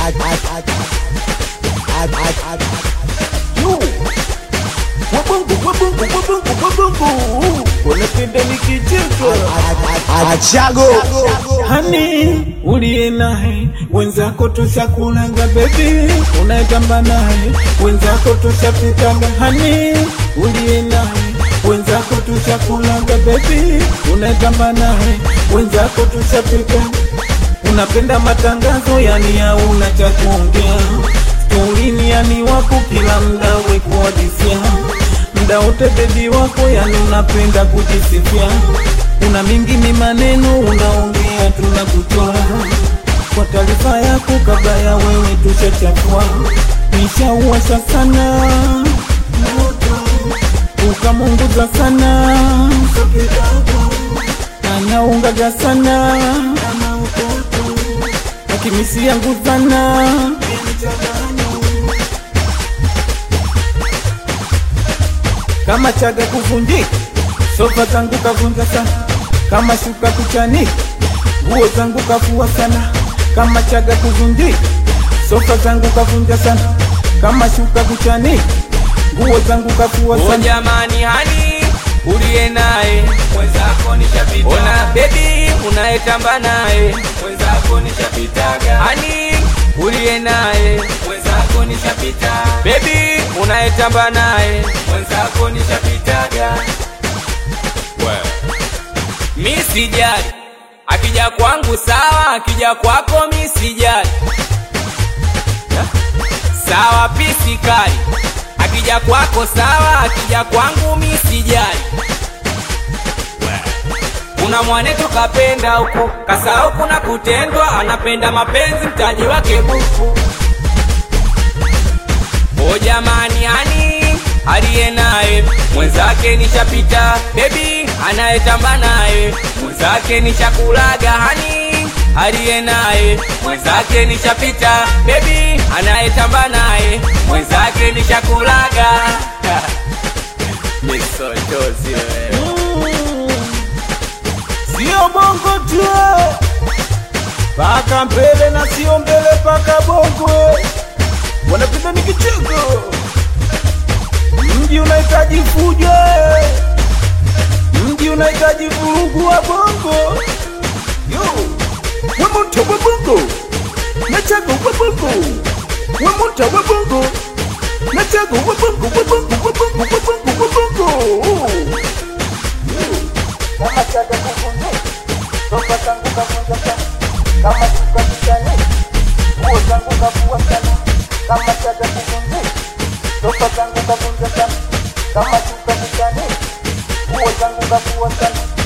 Wabungu, wabungu, wabungu, wabungu. Unapenda nikicheka Achago hani uliye naye wenzako tushakulanga bebi, unayetamba naye wenzako tushapitaga hani uliye naye wenzako tushakulanga bebi, unayetamba naye wenzako tushapita. Unapenda matangazo yani hauna cha kuongea, storini yani wako kila mda wekuadisia mda wote bebi wako yani unapenda kujisifia una mingi ni maneno unaongea tunakutoa kwa taarifa yako kabla ya wewe tushachafua nishauwasha sana ukamunguza sana anaungaga sana akimisi yangu sana kama chaga kuvunjika, sofa zangu kavunja sana, kama shuka kuchanika, nguo zangu kafua sana, kama chaga kuvunjika, sofa zangu kavunja sana, kama shuka kuchanika, nguo zangu kafua O sana. jamani, hani uliye naye mwenzako nishapita. Ona bebi unayetamba naye mwenzako nishapitaga. Hani uliye naye mwenzako nishapita. Bebi unayetamba naye mwenzako nishapitaga. Mi sijali akija kwangu sawa, akija kwako mi sijali sawa, pisi kali akija kwako sawa, akija kwangu mi sijali. Kuna mwanetu kapenda huku kasahau kuna kutendwa, anapenda mapenzi mtaji wake buku. O jamani, ani aliye naye mwenzake nishapita, bebi anayetamba naye mwenzake nishakulaga, hani aliye naye mwenzake nishapita, bebi anayetamba naye mwenzake nishakulaga. Misotozi wewe. Sio bongo tu, paka mbele na sio mbele paka bongo, wanapenda ni kicheko. Mji unahitaji fujo, mji unahitaji vurugu wa bongo. Yo, wamuta wa bongo, nachago wa bongo, wamuta wa bongo, nachago wa bongo, wa bongo, wa bongo, wa bongo, wa bongo. Kama chaga kuvunjika, sofa zangu kavunja sana, kama shuka kichani, nguo zangu kavua sana, kama chaga kuvunjika, sofa zangu kavunja sana, kama shuka kichani, nguo zangu kavua sana.